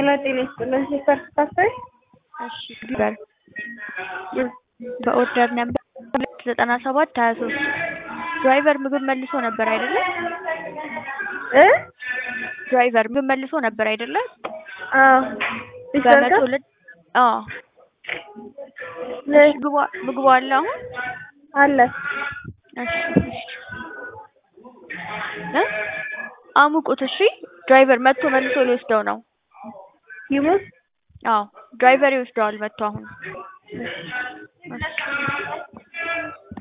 ሄሎ ጤና ይስጥልን ሲስተር ስታስበይ እሺ ቢበር በኦርደር ነበር ሁለት ዘጠና ሰባት ሀያ ሶስት ድራይቨር ምግብ መልሶ ነበር አይደለ? እ ድራይቨር ምግብ መልሶ ነበር አይደለ? አዎ ሲስተር በመቶ ጋር ሁለት አዎ ነ- ምግቡ ምግቡ አለ አሁን አለ እሺ እ አሙቁት እሺ ድራይቨር መጥቶ መልሶ ሊወስደው ነው ይሙት አዎ ድራይቨር ይወስደዋል መጥቶ አሁን እሺ